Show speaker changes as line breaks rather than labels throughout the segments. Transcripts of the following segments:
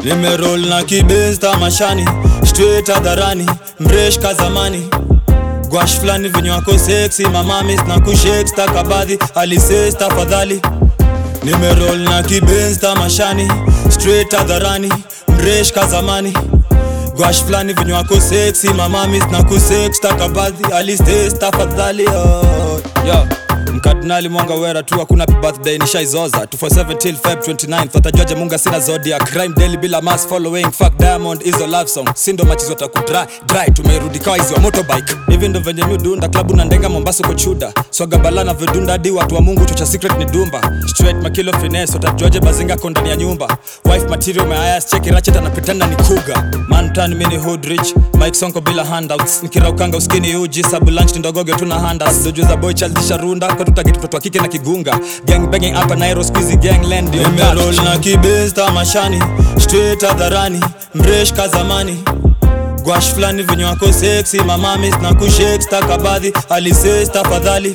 nimerol na kibens tamashani straight hadharani mresh kazamani gwash flani venye wako seksi mamamis na kushek stakabadhi alises tafadhali nimerol na kibens tamashani straight hadharani mresh kazamani gwash flani venye wako seksi mamamis na kusek stakabadhi alistes tafadhali oh. Yo. mkardinali mwanga wera tu hakuna happy birthday nishaizoza 247 till feb 29 thatajuaje munga sina zodia crime daily bila mass following fuck diamond izo love song sindo machizo takudry dry tumerudi kawa hizi wa motorbike hivi ndo venye mi dunda klabu na ndenga mombasa kochuda swaga bala na vidunda hadi watu wa mungu chocha secret ni dumba straight makilo finesse utajuaje bazinga ko ndani ya nyumba wife material meayas cheki rachet anapitana ni kuga man tan mini hood rich mike sonko bila handouts nikiraukanga uskini uji sabu lunch ndogoge tuna handas dojo za boy child tisharunda kwa tutageti mtoto wa kike na kigunga gang banging hapa nairo squeezy gang land ndio nimerol na kibens tamashani straight hadharani mresh kazamani gwash flani venye wako seksi mamamis na kushek stakabadhi alises tafadhali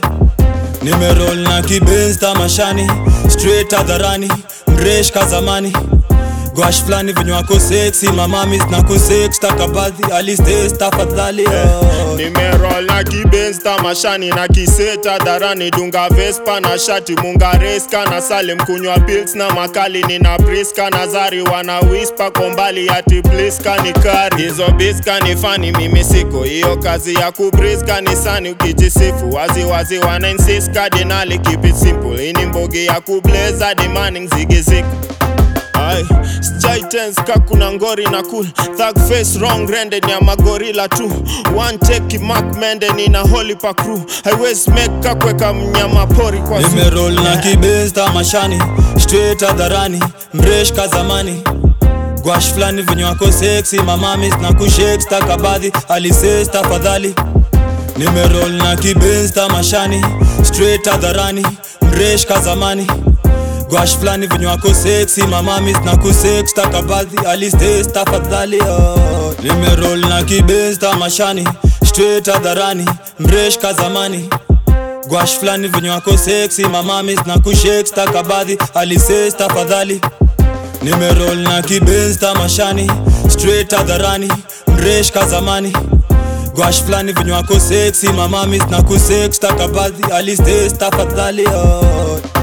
nimerol na kibens tamashani straight hadharani mresh kazamani gwash flani venye wako seksi mamamis na kusek stakabadhi alistes tafadhali oh.
nimerol na kibens tamashani na kiseta dharani dunga vespa na shati mungareska na salem kunywa pils na makali nina priska na zari wana wispa kombali ati bliska ni kari hizo biska ni fani mimi siko hiyo kazi ya kubriska ni sani ukijisifu waziwazi wana insist kardinali keep it simple ini mbogi ya kubleza demanding zigiziko Ay, sijai tense ka kuna ngori na cool thug face wrong rende ni ya magorila tu one take mark mende ni na holy pa crew highways make ka kweka mnyama pori kwa zoo.
nimerol na kibens tamashani straight hadharani mresh kazamani gwash flani venye wako seksi mamamis na kushek stakabadhi alises tafadhali nimerol na kibens tamashani straight hadharani mresh kazamani gwash flani venye wako seksi mamamis na kusek stakabadhi alistes tafadhali oh. nimerol na kibens tamashani straight hadharani mresh kazamani gwash flani venye wako seksi mamamis na kushek stakabadhi alises tafadhali nimerol na kibens tamashani straight hadharani mresh kazamani gwash flani venye wako seksi mamamis na kusek stakabadhi alistes tafadhali oh.